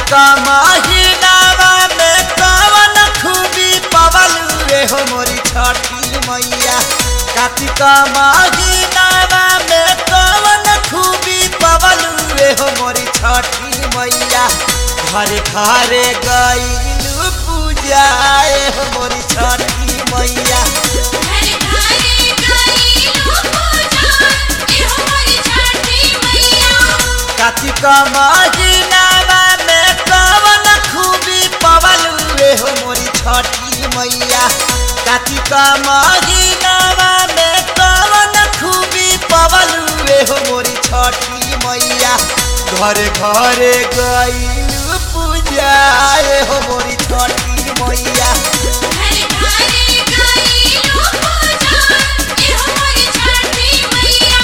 कार्तिक महीनावा में कवन खूबी पवल रे हो मोरी छठी मैया कार्तिक महीनावा में कवन खूबी पवल रे हो मोरी छठी मैया घरे घरे गईलू पूजाए हो मोरी छठी मैया घर घरे गईलू पूजा एहो मोरी छठी मैया कार्तिक महीनावा में कवन खूबी पवल रे हो मोरी छठी मैया कार्तिक महीनावा में कवन खूबी पवल रे हो मोरी छठी मैया घरे घरे गईलू पूजा हो मोरी छठी मैया घर घरे गईलू पूजा एहो मोरी छठी मैया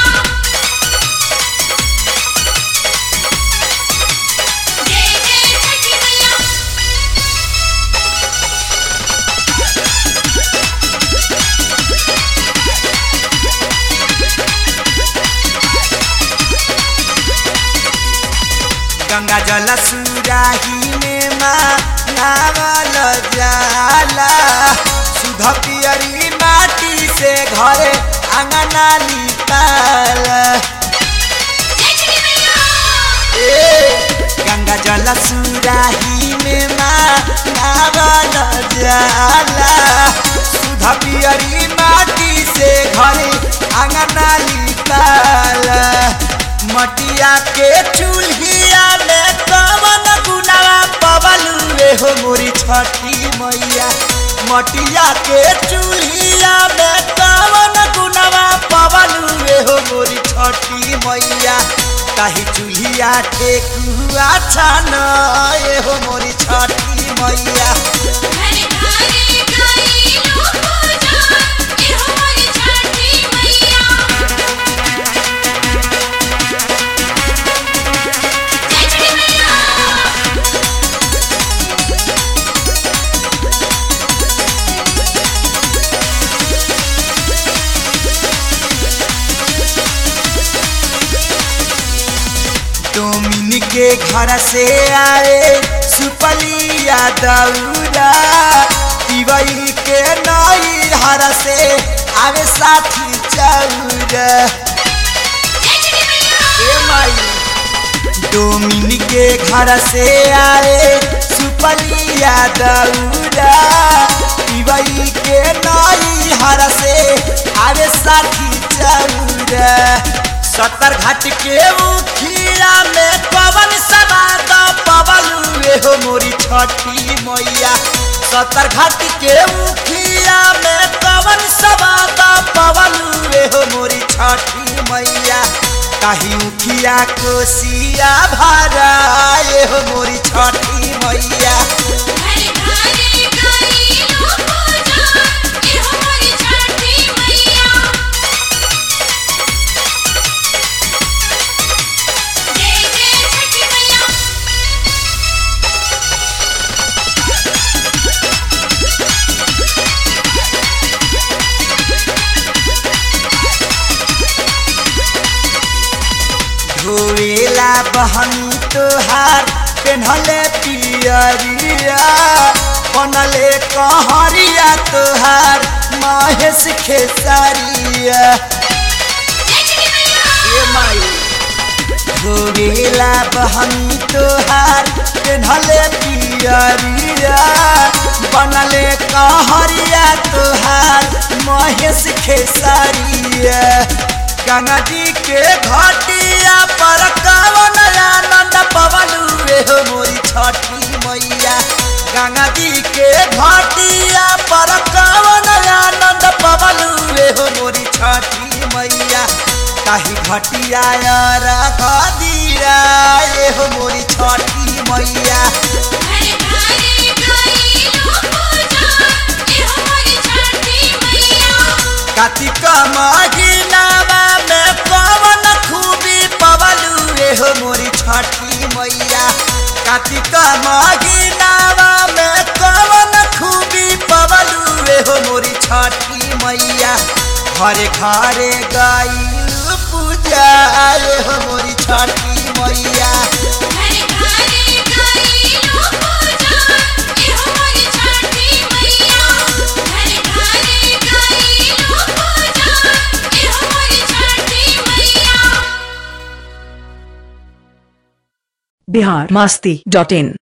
जय जय छठी मैया गंगा जल सुराही में माँ नावल जाला सुध पियरी माटी से घरे अंगना लिपाल जय छठी मैया ए गंगा जल सुराही में माँ नावल जाला सुध पियरी माटी से घरे अंगना लिपाल मटिया के चूल्हिया में कवन गुनावा पवल रे हो मोरी छठी मैया मटिया के चूल्हिया में कवन गुनावा पवल रे हो मोरी छठी मैया ताही चूल्हिया ठेकुआ छान ए हो मोरी छठी मैया घर घरे गईलू पूजा एहो मोरी छठी मैया जय छठी मैया डोमिन के घर से आए सुपलिया दौरा तिवई के नई हर से आवे साथी चौरा जय छठी मैया ए माई डोमिन के घर से आए सुपलिया दौरा तिवई के नई हर से आवे साथी चौरा सत्तर घाट के उखिया में पवन समाद पवन रे हो मोरी छठी मैया सत्तर घाट के उखिया में पवन समाद पवन रे हो मोरी छठी मैया काही उखिया कोसिया भरा ए हो मोरी छठी मैया घर घरे गईलू पूजा एहो मोरी छठी मैया जय जय छठी मैया धोएला बहनी तोहार पेन्हले पियरिया बनले कहरिया तोहार महेश खेसारिया जय छठी मैया ए माई धोएला बहनी तोहार पेन्हले पियरिया बनले कहरिया तोहार महेश खेसारिया गंगा जी के घाटिया पर कवन आनंद पवन रे हो मोरी छठी मैया गंगा जी के घाटिया पर कवन आनंद पवन रे हो मोरी छठी मैया ताही घटिया रख दीरा ए हो मोरी छठी मैया घर घरे गईलू पूजा एहो मोरी छठी मैया कार्तिक महीनावा में पवन खूबी पवलू रे हो मोरी छठी मैया कार्तिक महीनावा में पवन खूबी पवलू रे हो मोरी छठी मैया घरे घरे गईलू पूजा रे हो मोरी छठी मैया घर घरे गईलू बिहार मास्ती डॉट इन